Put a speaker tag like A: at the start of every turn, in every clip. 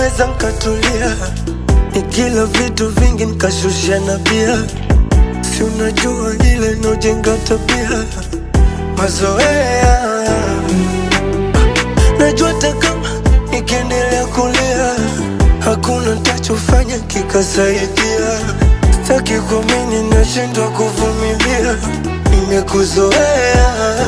A: naweza nkatulia, nikila vitu vingi nkashusha na bia, si unajua ile inaojenga tabia mazoea. Najua hata kama nikiendelea kulia, hakuna ntachofanya kikasaidia. Sitaki kuamini, nashindwa kuvumilia, nimekuzoea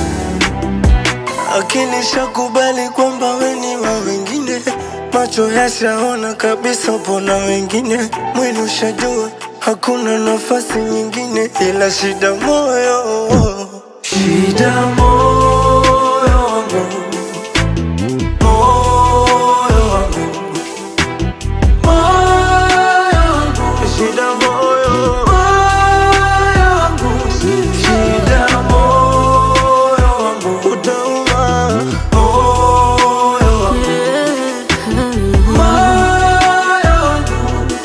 A: akili shakubali kwamba we ni wa wengine, macho yashaona kabisa pona wengine, mwili ushajua hakuna nafasi nyingine, ila shida moyo, shida moyo wangu, moyo wangu, moyo wangu, shida moyo, moyo wangu, shida moyo wangu, utauma moyo wangu, moyo wangu,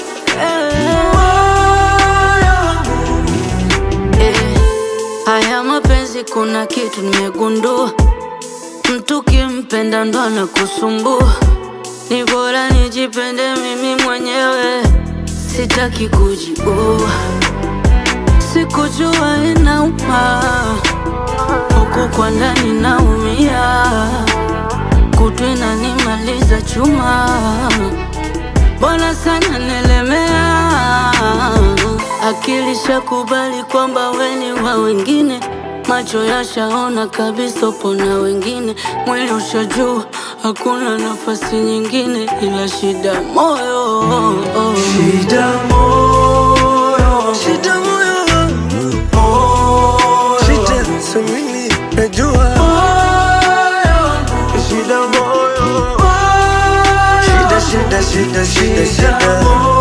A: moyo wangu.
B: Eh, haya mapenzi kuna kitu nimegundua, mtu kimpenda ndo anakusumbua. Ni bora nijipende mimi mwenyewe, sitaki kujiua. Sikujua inauma, huku kwa ndani naumia, kutu inanimaliza chuma Bwana sana nelemea, akili shakubali kwamba we ni wa wengine, macho yashaona kabisa upo na wengine, mwili ushajua hakuna nafasi nyingine ila shida moyo
A: Shida moyo, shida moyo wangu, moyo, shida samini najua moyo wangu, shida moyo, shida shida shida shida shida